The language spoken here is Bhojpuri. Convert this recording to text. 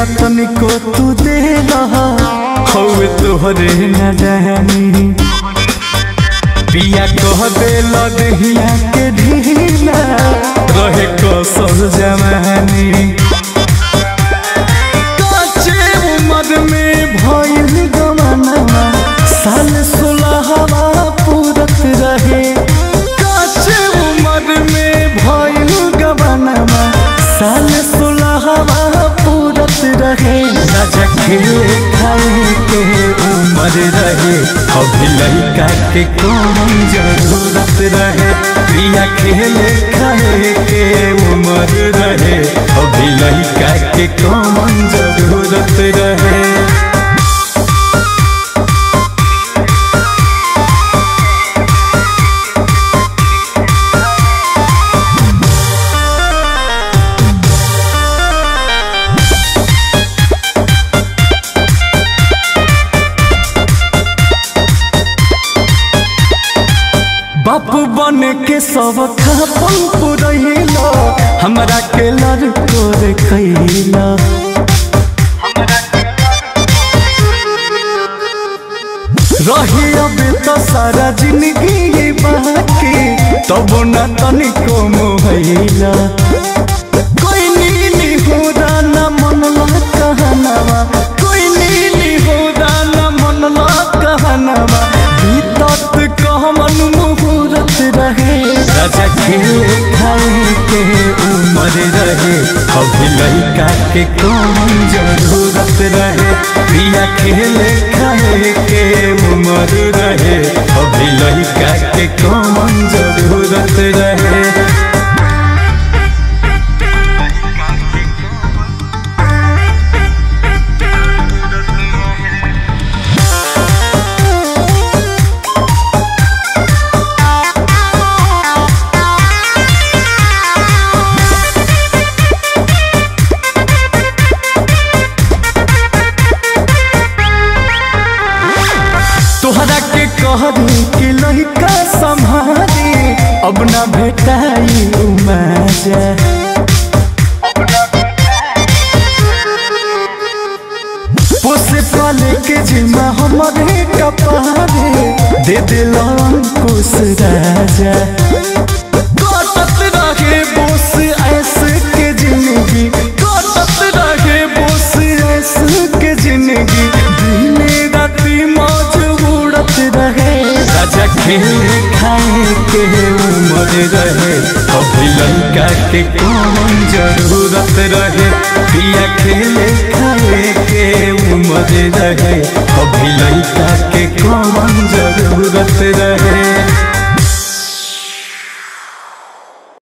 न तनिको तू दे हवे तोहरे न रहनी पिया कह दे लदहिया के ढीला रहे कसर जमानी काचे उम्र में भइल गमनवा साल सोलहवा पूरत रहे काचे उम्र में भइल गमनवा साल सोलहवा पूरत रहे राजा खेले खाए के उम्र रहे अभी लड़का के कौन जरूरत रहे प्रिया खेले खाए के उम्र रहे अभी लड़का के कौन जरूरत रहे बापू बन के सब खापन पुरैला हमरा के लड़को रे कैला रही अबे तो सारा जिंदगी बाकी तब न तनिको मोहैला कोई नीली होदा न मनला कहनवा कोई नीली होदा न मनला कहनवा बीतत कहमन मुहूर्त रहे राजा खेले खाए के उम्र रहे अभी लड़का के कौन जरूरत रहे प्रिया खेले खाए के उम्र रहे अभी लड़का के कौन जरूरत रहे तोहरा के कहनी कि लड़का संभाली अब न भेटाई उमाजा पोसे पाले के जिम्मा हमारे कपारे दे दिल अंकुश राजा कटत रहे बोस ऐसे के जिंदगी कटत रहे बोस ऐसे के जिंदगी दिने राती मौज उड़त रहे राजा खेले खाए के उम्र रहे अभी लड़का के कौन जरूरत रहे पिया खेले खाए के उम्र रहे अभी लड़का के कौन जरूरत रहे